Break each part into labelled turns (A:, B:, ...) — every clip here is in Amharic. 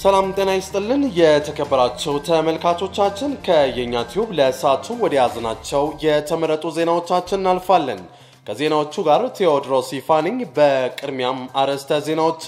A: ሰላም ጤና ይስጥልን። የተከበራቸው ተመልካቾቻችን ከየኛ ቲዩብ ለሰዓቱ ወደ ያዝናቸው የተመረጡ ዜናዎቻችን እናልፋለን። ከዜናዎቹ ጋር ቴዎድሮስ ይፋንኝ። በቅድሚያም አርዕስተ ዜናዎች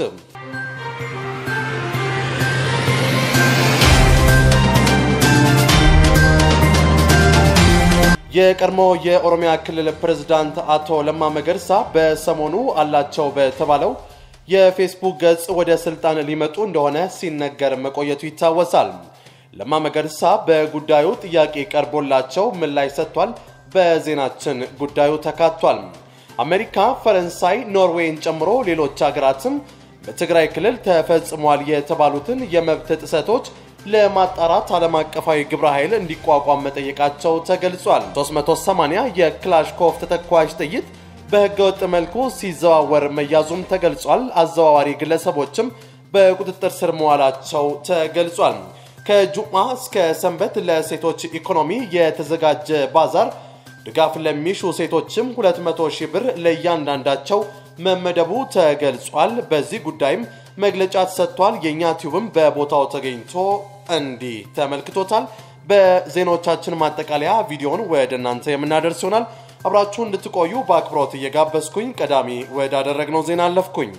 A: የቀድሞ የኦሮሚያ ክልል ፕሬዝዳንት አቶ ለማ መገርሳ በሰሞኑ አላቸው በተባለው የፌስቡክ ገጽ ወደ ስልጣን ሊመጡ እንደሆነ ሲነገር መቆየቱ ይታወሳል። ለማ መገርሳ በጉዳዩ ጥያቄ ቀርቦላቸው ምላሽ ሰጥቷል። በዜናችን ጉዳዩ ተካቷል። አሜሪካ፣ ፈረንሳይ፣ ኖርዌይን ጨምሮ ሌሎች ሀገራትም በትግራይ ክልል ተፈጽሟል የተባሉትን የመብት ጥሰቶች ለማጣራት ዓለም አቀፋዊ ግብረ ኃይል እንዲቋቋም መጠየቃቸው ተገልጿል። 380 የክላሽኮቭ ተተኳሽ ጥይት በህገወጥ መልኩ ሲዘዋወር መያዙም ተገልጿል። አዘዋዋሪ ግለሰቦችም በቁጥጥር ስር መዋላቸው ተገልጿል። ከጁማ እስከ ሰንበት ለሴቶች ኢኮኖሚ የተዘጋጀ ባዛር ድጋፍ ለሚሹ ሴቶችም 200 ሺህ ብር ለእያንዳንዳቸው መመደቡ ተገልጿል። በዚህ ጉዳይም መግለጫ ተሰጥቷል። የእኛ ቲዩብም በቦታው ተገኝቶ እንዲህ ተመልክቶታል። በዜናዎቻችን ማጠቃለያ ቪዲዮን ወደ እናንተ የምናደርስ ይሆናል። አብራችሁ እንድትቆዩ በአክብሮት እየጋበዝኩኝ ቀዳሚ ወዳደረግነው ዜና አለፍኩኝ።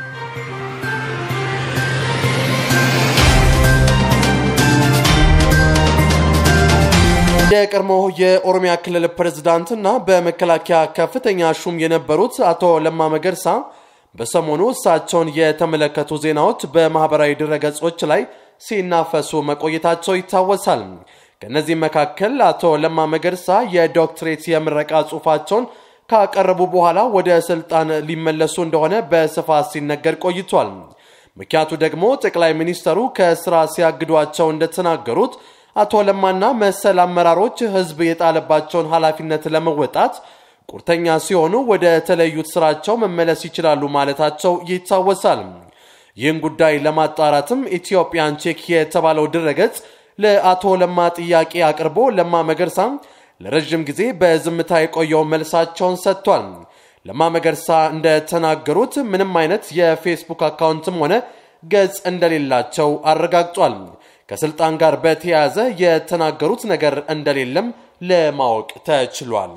A: የቀድሞ የኦሮሚያ ክልል ፕሬዝዳንትና በመከላከያ ከፍተኛ ሹም የነበሩት አቶ ለማ መገርሳ በሰሞኑ እሳቸውን የተመለከቱ ዜናዎች በማህበራዊ ድረገጾች ላይ ሲናፈሱ መቆየታቸው ይታወሳል። ከእነዚህም መካከል አቶ ለማ መገርሳ የዶክትሬት የምረቃ ጽሑፋቸውን ካቀረቡ በኋላ ወደ ስልጣን ሊመለሱ እንደሆነ በስፋት ሲነገር ቆይቷል። ምክንያቱ ደግሞ ጠቅላይ ሚኒስተሩ ከስራ ሲያግዷቸው እንደተናገሩት አቶ ለማና መሰል አመራሮች ህዝብ የጣለባቸውን ኃላፊነት ለመወጣት ቁርጠኛ ሲሆኑ ወደ ተለዩት ስራቸው መመለስ ይችላሉ ማለታቸው ይታወሳል። ይህን ጉዳይ ለማጣራትም ኢትዮጵያን ቼክ የተባለው ድረገጽ ለአቶ ለማ ጥያቄ አቅርቦ ለማ መገርሳ ለረዥም ጊዜ በዝምታ የቆየው መልሳቸውን ሰጥቷል። ለማ መገርሳ እንደተናገሩት ምንም አይነት የፌስቡክ አካውንትም ሆነ ገጽ እንደሌላቸው አረጋግጧል። ከስልጣን ጋር በተያያዘ የተናገሩት ነገር እንደሌለም ለማወቅ ተችሏል።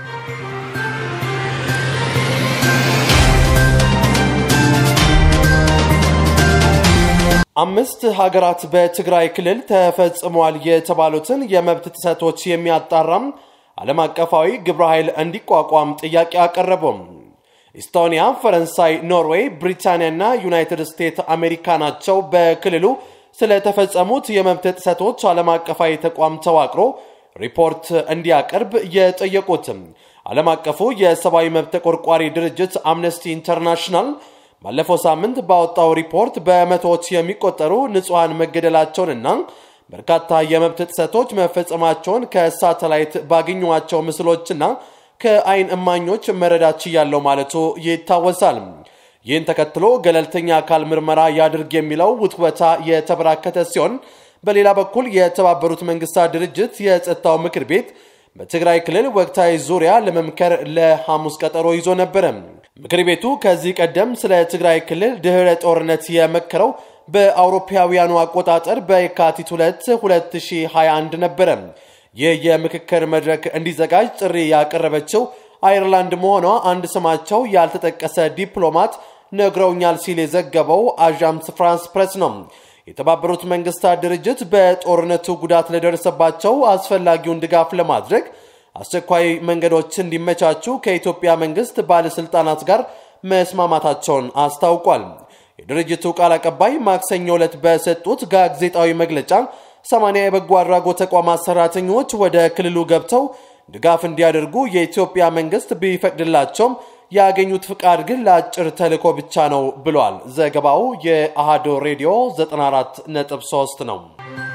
A: አምስት ሀገራት በትግራይ ክልል ተፈጽሟል የተባሉትን የመብት ጥሰቶች የሚያጣራም ዓለም አቀፋዊ ግብረ ኃይል እንዲቋቋም ጥያቄ አቀረቡም። ኢስቶኒያ፣ ፈረንሳይ፣ ኖርዌይ፣ ብሪታንያና ዩናይትድ ስቴትስ አሜሪካ ናቸው በክልሉ ስለተፈጸሙት የመብት ጥሰቶች ዓለም አቀፋዊ ተቋም ተዋቅሮ ሪፖርት እንዲያቀርብ የጠየቁትም። ዓለም አቀፉ የሰብአዊ መብት ተቆርቋሪ ድርጅት አምነስቲ ኢንተርናሽናል ባለፈው ሳምንት ባወጣው ሪፖርት በመቶዎች የሚቆጠሩ ንጹሐን መገደላቸውንና በርካታ የመብት ጥሰቶች መፈጸማቸውን ከሳተላይት ባገኟቸው ምስሎችና ከአይን እማኞች መረዳት ችያለው ማለቱ ይታወሳል። ይህን ተከትሎ ገለልተኛ አካል ምርመራ ያድርግ የሚለው ውትወታ የተበራከተ ሲሆን፣ በሌላ በኩል የተባበሩት መንግስታት ድርጅት የጸጥታው ምክር ቤት በትግራይ ክልል ወቅታዊ ዙሪያ ለመምከር ለሐሙስ ቀጠሮ ይዞ ነበረ። ምክር ቤቱ ከዚህ ቀደም ስለ ትግራይ ክልል ድህረ ጦርነት የመከረው በአውሮፓውያኑ አቆጣጠር በየካቲት 2 2021 ነበረ። ይህ የምክክር መድረክ እንዲዘጋጅ ጥሪ ያቀረበችው አይርላንድ መሆኗ አንድ ስማቸው ያልተጠቀሰ ዲፕሎማት ነግረውኛል ሲል የዘገበው አዣንስ ፍራንስ ፕሬስ ነው። የተባበሩት መንግስታት ድርጅት በጦርነቱ ጉዳት ለደረሰባቸው አስፈላጊውን ድጋፍ ለማድረግ አስቸኳይ መንገዶች እንዲመቻቹ ከኢትዮጵያ መንግስት ባለስልጣናት ጋር መስማማታቸውን አስታውቋል። የድርጅቱ ቃል አቀባይ ማክሰኞ ዕለት በሰጡት ጋዜጣዊ መግለጫ ሰማንያ የበጎ አድራጎት ተቋማት ሰራተኞች ወደ ክልሉ ገብተው ድጋፍ እንዲያደርጉ የኢትዮጵያ መንግስት ቢፈቅድላቸውም ያገኙት ፍቃድ ግን ለአጭር ተልዕኮ ብቻ ነው ብሏል። ዘገባው የአሃዶ ሬዲዮ 94.3 ነው።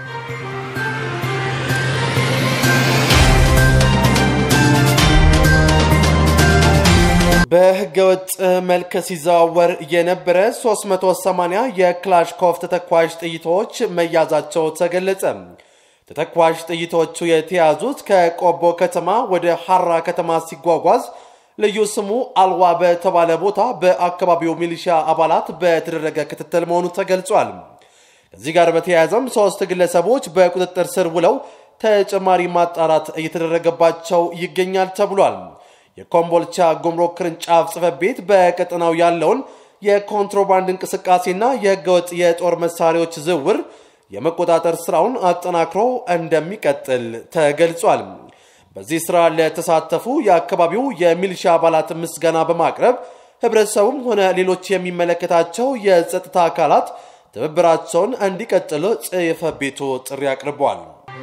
A: በህገወጥ መልክ ሲዘዋወር የነበረ 380 የክላሽኮቭ ተተኳሽ ጥይቶች መያዛቸው ተገለጸ። ተተኳሽ ጥይቶቹ የተያዙት ከቆቦ ከተማ ወደ ሐራ ከተማ ሲጓጓዝ ልዩ ስሙ አልዋ በተባለ ቦታ በአካባቢው ሚሊሻ አባላት በተደረገ ክትትል መሆኑ ተገልጿል። ከዚህ ጋር በተያያዘም ሶስት ግለሰቦች በቁጥጥር ስር ውለው ተጨማሪ ማጣራት እየተደረገባቸው ይገኛል ተብሏል። የኮምቦልቻ ጉምሩክ ቅርንጫፍ ጽሕፈት ቤት በቀጠናው ያለውን የኮንትሮባንድ እንቅስቃሴና የህገወጥ የጦር መሳሪያዎች ዝውውር የመቆጣጠር ስራውን አጠናክሮ እንደሚቀጥል ተገልጿል። በዚህ ስራ ለተሳተፉ የአካባቢው የሚሊሻ አባላት ምስጋና በማቅረብ ህብረተሰቡም ሆነ ሌሎች የሚመለከታቸው የጸጥታ አካላት ትብብራቸውን እንዲቀጥሉ ጽሕፈት ቤቱ ጥሪ አቅርቧል።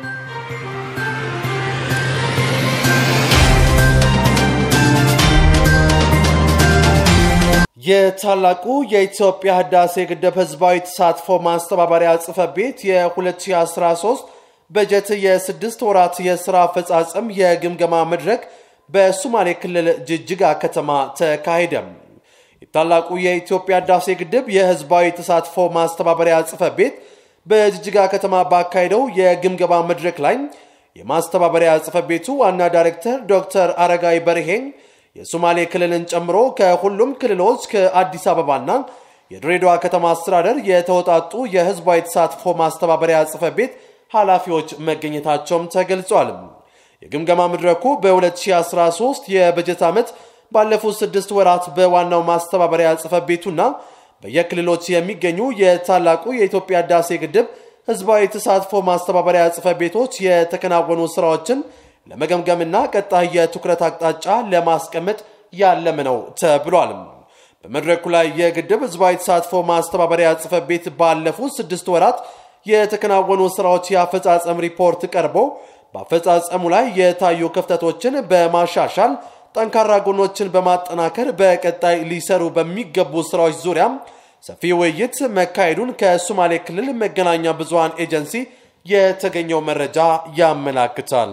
A: የታላቁ የኢትዮጵያ ህዳሴ ግድብ ህዝባዊ ተሳትፎ ማስተባበሪያ ጽሕፈት ቤት የ2013 በጀት የስድስት ወራት የሥራ አፈጻጸም የግምገማ መድረክ በሶማሌ ክልል ጅጅጋ ከተማ ተካሄደ። የታላቁ የኢትዮጵያ ህዳሴ ግድብ የህዝባዊ ተሳትፎ ማስተባበሪያ ጽሕፈት ቤት በጅጅጋ ከተማ ባካሄደው የግምገማ መድረክ ላይ የማስተባበሪያ ጽሕፈት ቤቱ ዋና ዳይሬክተር ዶክተር አረጋይ በርሄን የሶማሌ ክልልን ጨምሮ ከሁሉም ክልሎች ከአዲስ አበባና የድሬዳዋ ከተማ አስተዳደር የተወጣጡ የህዝባዊ ተሳትፎ ማስተባበሪያ ጽሕፈት ቤት ኃላፊዎች መገኘታቸውም ተገልጿል። የግምገማ መድረኩ በ2013 የበጀት ዓመት ባለፉት ስድስት ወራት በዋናው ማስተባበሪያ ጽሕፈት ቤቱና በየክልሎች የሚገኙ የታላቁ የኢትዮጵያ ህዳሴ ግድብ ህዝባዊ ተሳትፎ ማስተባበሪያ ጽሕፈት ቤቶች የተከናወኑ ስራዎችን ለመገምገምና ቀጣይ የትኩረት አቅጣጫ ለማስቀመጥ ያለመ ነው ተብሏል። በመድረኩ ላይ የግድብ ህዝባዊ ተሳትፎ ማስተባበሪያ ጽሕፈት ቤት ባለፉት ስድስት ወራት የተከናወኑ ስራዎች የአፈጻጸም ሪፖርት ቀርቦ በአፈጻጸሙ ላይ የታዩ ክፍተቶችን በማሻሻል ጠንካራ ጎኖችን በማጠናከር በቀጣይ ሊሰሩ በሚገቡ ስራዎች ዙሪያ ሰፊ ውይይት መካሄዱን ከሶማሌ ክልል መገናኛ ብዙሃን ኤጀንሲ የተገኘው መረጃ ያመላክታል።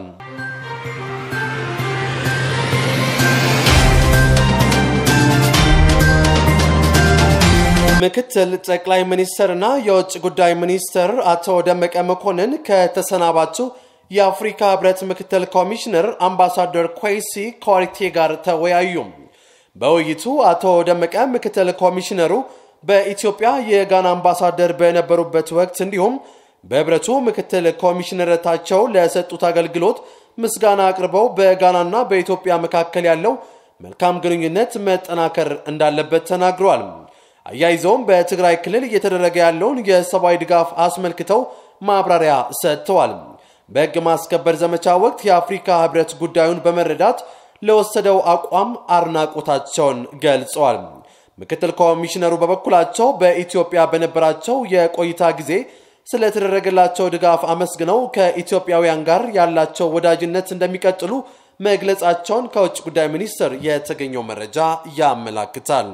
A: ምክትል ጠቅላይ ሚኒስትርና የውጭ ጉዳይ ሚኒስትር አቶ ደመቀ መኮንን ከተሰናባቹ የአፍሪካ ህብረት ምክትል ኮሚሽነር አምባሳደር ኮይሲ ኮሪቴ ጋር ተወያዩ። በውይይቱ አቶ ደመቀ ምክትል ኮሚሽነሩ በኢትዮጵያ የጋና አምባሳደር በነበሩበት ወቅት እንዲሁም በህብረቱ ምክትል ኮሚሽነርነታቸው ለሰጡት አገልግሎት ምስጋና አቅርበው በጋናና በኢትዮጵያ መካከል ያለው መልካም ግንኙነት መጠናከር እንዳለበት ተናግረዋል። አያይዘውም በትግራይ ክልል እየተደረገ ያለውን የሰብአዊ ድጋፍ አስመልክተው ማብራሪያ ሰጥተዋል። በሕግ ማስከበር ዘመቻ ወቅት የአፍሪካ ህብረት ጉዳዩን በመረዳት ለወሰደው አቋም አድናቆታቸውን ገልጸዋል። ምክትል ኮሚሽነሩ በበኩላቸው በኢትዮጵያ በነበራቸው የቆይታ ጊዜ ስለተደረገላቸው ድጋፍ አመስግነው ከኢትዮጵያውያን ጋር ያላቸው ወዳጅነት እንደሚቀጥሉ መግለጻቸውን ከውጭ ጉዳይ ሚኒስቴር የተገኘው መረጃ ያመላክታል።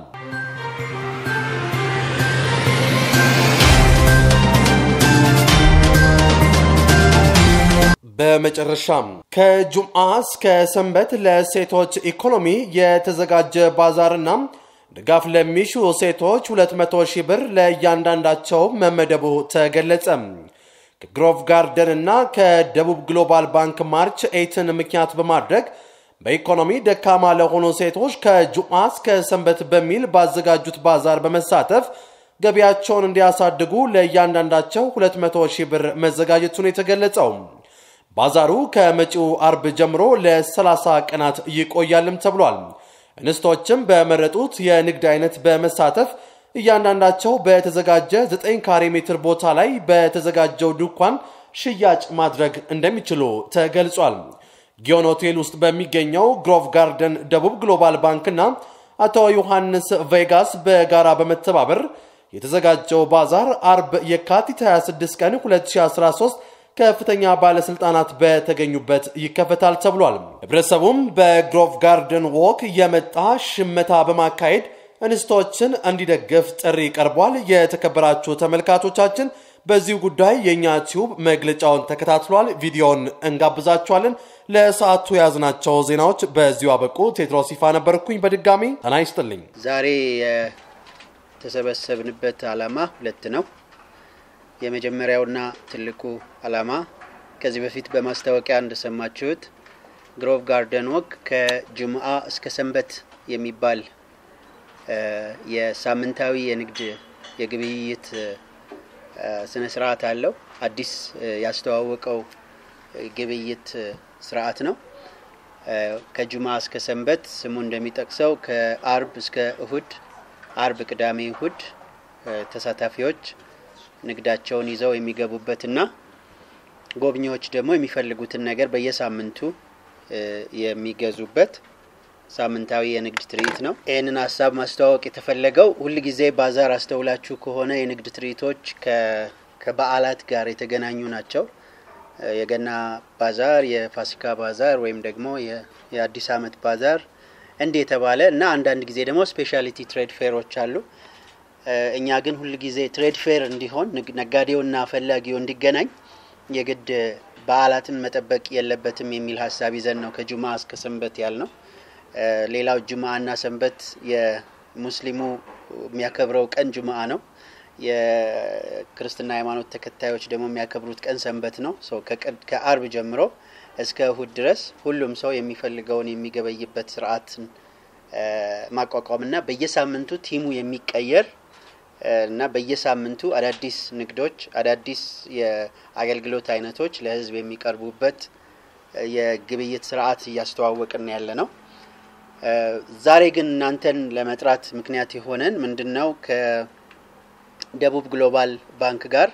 A: በመጨረሻም ከጁምዓ እስከ ሰንበት ለሴቶች ኢኮኖሚ የተዘጋጀ ባዛርና ድጋፍ ለሚሹ ሴቶች 200 ሺህ ብር ለእያንዳንዳቸው መመደቡ ተገለጸ። ከግሮቭ ጋርደን እና ከደቡብ ግሎባል ባንክ ማርች ኤይትን ምክንያት በማድረግ በኢኮኖሚ ደካማ ለሆኑ ሴቶች ከጁምዓ እስከ ሰንበት በሚል ባዘጋጁት ባዛር በመሳተፍ ገቢያቸውን እንዲያሳድጉ ለእያንዳንዳቸው 200 ሺህ ብር መዘጋጀቱን የተገለጸው ባዛሩ ከመጪው አርብ ጀምሮ ለ30 ቀናት ይቆያልም ተብሏል። እንስቶችም በመረጡት የንግድ አይነት በመሳተፍ እያንዳንዳቸው በተዘጋጀ 9 ካሬ ሜትር ቦታ ላይ በተዘጋጀው ድንኳን ሽያጭ ማድረግ እንደሚችሉ ተገልጿል። ጊዮን ሆቴል ውስጥ በሚገኘው ግሮቭ ጋርደን ደቡብ ግሎባል ባንክና አቶ ዮሐንስ ቬጋስ በጋራ በመተባበር የተዘጋጀው ባዛር አርብ የካቲት 26 ቀን 2013 ከፍተኛ ባለስልጣናት በተገኙበት ይከፈታል ተብሏል። ህብረተሰቡም በግሮቭ ጋርደን ዎክ የመጣ ሽመታ በማካሄድ እንስቶችን እንዲደግፍ ጥሪ ቀርቧል። የተከበራችሁ ተመልካቾቻችን በዚሁ ጉዳይ የእኛ ቲዩብ መግለጫውን ተከታትሏል። ቪዲዮውን እንጋብዛችኋለን። ለሰዓቱ የያዝናቸው ዜናዎች በዚሁ አበቁ። ቴድሮስ ይፋ ነበርኩኝ። በድጋሚ ጤና ይስጥልኝ።
B: ዛሬ የተሰበሰብንበት ዓላማ ሁለት ነው። የመጀመሪያውና ትልቁ ዓላማ ከዚህ በፊት በማስታወቂያ እንደሰማችሁት ግሮቭ ጋርደን ወክ ከጅምአ እስከ ሰንበት የሚባል የሳምንታዊ የንግድ የግብይት ስነ ስርዓት አለው። አዲስ ያስተዋወቀው ግብይት ስርዓት ነው። ከጁማ እስከ ሰንበት ስሙ እንደሚጠቅሰው ከአርብ እስከ እሁድ፣ አርብ፣ ቅዳሜ፣ እሁድ ተሳታፊዎች ንግዳቸውን ይዘው የሚገቡበትና ጎብኚዎች ደግሞ የሚፈልጉትን ነገር በየሳምንቱ የሚገዙበት ሳምንታዊ የንግድ ትርኢት ነው። ይህንን ሀሳብ ማስተዋወቅ የተፈለገው ሁልጊዜ ባዛር አስተውላችሁ ከሆነ የንግድ ትርኢቶች ከበዓላት ጋር የተገናኙ ናቸው። የገና ባዛር፣ የፋሲካ ባዛር ወይም ደግሞ የአዲስ ዓመት ባዛር እንዲህ የተባለ እና አንዳንድ ጊዜ ደግሞ ስፔሻሊቲ ትሬድ ፌሮች አሉ። እኛ ግን ሁልጊዜ ትሬድ ፌር እንዲሆን ነጋዴውና ፈላጊው እንዲገናኝ የግድ በዓላትን መጠበቅ የለበትም የሚል ሀሳብ ይዘን ነው ከጁማ እስከ ሰንበት ያል ነው። ሌላው ጁማአና ሰንበት የሙስሊሙ የሚያከብረው ቀን ጁማአ ነው። የክርስትና ሃይማኖት ተከታዮች ደግሞ የሚያከብሩት ቀን ሰንበት ነው። ከአርብ ጀምሮ እስከ እሁድ ድረስ ሁሉም ሰው የሚፈልገውን የሚገበይበት ስርዓትን ማቋቋምና በየሳምንቱ ቲሙ የሚቀየር እና በየሳምንቱ አዳዲስ ንግዶች፣ አዳዲስ የአገልግሎት አይነቶች ለህዝብ የሚቀርቡበት የግብይት ስርዓት እያስተዋወቅን ያለ ነው። ዛሬ ግን እናንተን ለመጥራት ምክንያት የሆነን ምንድን ነው? ከደቡብ ግሎባል ባንክ ጋር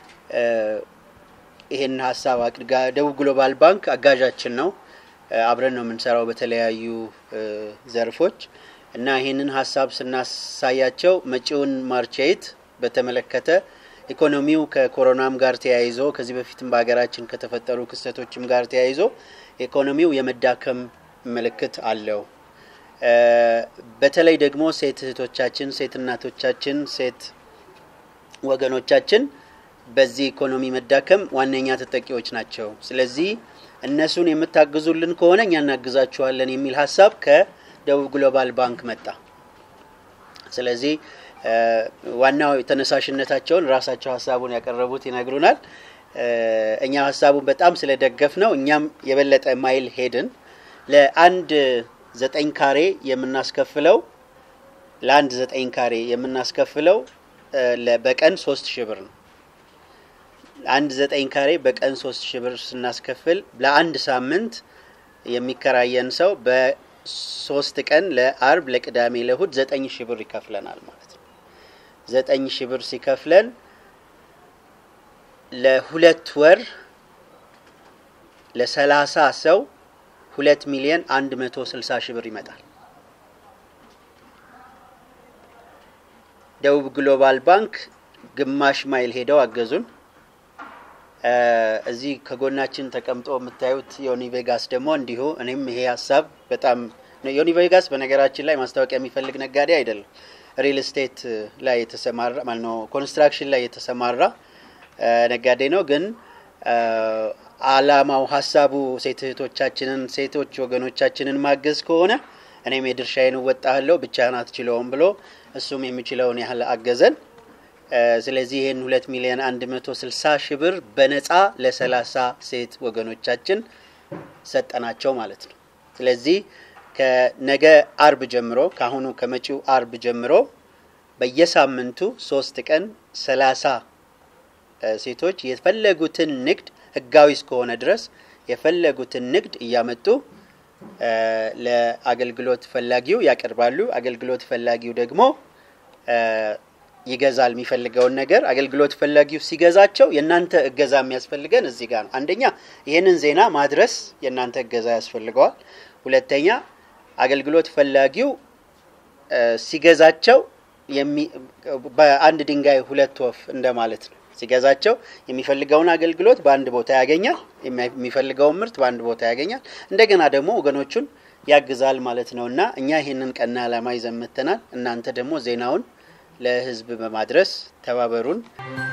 B: ይሄን ሀሳብ አቅድጋ ደቡብ ግሎባል ባንክ አጋዣችን ነው። አብረን ነው የምንሰራው በተለያዩ ዘርፎች እና ይህንን ሀሳብ ስናሳያቸው መጪውን ማርቼት በተመለከተ ኢኮኖሚው ከኮሮናም ጋር ተያይዞ ከዚህ በፊትም በሀገራችን ከተፈጠሩ ክስተቶችም ጋር ተያይዞ ኢኮኖሚው የመዳከም ምልክት አለው። በተለይ ደግሞ ሴት እህቶቻችን፣ ሴት እናቶቻችን፣ ሴት ወገኖቻችን በዚህ ኢኮኖሚ መዳከም ዋነኛ ተጠቂዎች ናቸው። ስለዚህ እነሱን የምታግዙልን ከሆነ እኛ እናግዛችኋለን የሚል ሀሳብ ከደቡብ ግሎባል ባንክ መጣ። ስለዚህ ዋናው ተነሳሽነታቸውን ራሳቸው ሀሳቡን ያቀረቡት ይነግሩናል። እኛ ሀሳቡን በጣም ስለደገፍ ነው እኛም የበለጠ ማይል ሄድን። ለአንድ ዘጠኝ ካሬ የምናስከፍለው ለአንድ ዘጠኝ ካሬ የምናስከፍለው በቀን ሶስት ሺህ ብር ነው። አንድ ዘጠኝ ካሬ በቀን ሶስት ሺህ ብር ስናስከፍል ለአንድ ሳምንት የሚከራየን ሰው በሶስት ቀን ለአርብ፣ ለቅዳሜ፣ ለእሁድ ዘጠኝ ሺህ ብር ይከፍለናል ማለት ነው። ዘጠኝ ሺህ ብር ሲከፍለን ለሁለት ወር ለሰላሳ ሰው ሁለት ሚሊዮን አንድ መቶ ስልሳ ሺህ ብር ይመጣል። ደቡብ ግሎባል ባንክ ግማሽ ማይል ሄደው አገዙን። እዚህ ከጎናችን ተቀምጦ የምታዩት ዮኒ ቬጋስ ደግሞ እንዲሁ እኔም ይሄ ሀሳብ በጣም ዮኒ ቬጋስ በነገራችን ላይ ማስታወቂያ የሚፈልግ ነጋዴ አይደለም። ሪል ስቴት ላይ የተሰማራ ማለት ነው፣ ኮንስትራክሽን ላይ የተሰማራ ነጋዴ ነው። ግን አላማው ሀሳቡ ሴት እህቶቻችንን ሴቶች ወገኖቻችንን ማገዝ ከሆነ እኔም የድርሻዬን እወጣለሁ ብቻህን አትችለውም ብሎ እሱም የሚችለውን ያህል አገዘን። ስለዚህ ይህን ሁለት ሚሊዮን አንድ መቶ ስልሳ ሺህ ብር በነጻ ለሰላሳ ሴት ወገኖቻችን ሰጠናቸው ማለት ነው። ስለዚህ ከነገ አርብ ጀምሮ ከአሁኑ ከመጪው አርብ ጀምሮ በየሳምንቱ ሶስት ቀን ሰላሳ ሴቶች የፈለጉትን ንግድ ህጋዊ እስከሆነ ድረስ የፈለጉትን ንግድ እያመጡ ለአገልግሎት ፈላጊው ያቀርባሉ። አገልግሎት ፈላጊው ደግሞ ይገዛል የሚፈልገውን ነገር። አገልግሎት ፈላጊው ሲገዛቸው የእናንተ እገዛ የሚያስፈልገን እዚህ ጋር ነው። አንደኛ ይህንን ዜና ማድረስ የእናንተ እገዛ ያስፈልገዋል። ሁለተኛ አገልግሎት ፈላጊው ሲገዛቸው በአንድ ድንጋይ ሁለት ወፍ እንደማለት ነው። ሲገዛቸው የሚፈልገውን አገልግሎት በአንድ ቦታ ያገኛል። የሚፈልገውን ምርት በአንድ ቦታ ያገኛል። እንደገና ደግሞ ወገኖቹን ያግዛል ማለት ነው እና እኛ ይህንን ቀና ዓላማ ይዘን መጥተናል። እናንተ ደግሞ ዜናውን ለህዝብ በማድረስ ተባበሩን።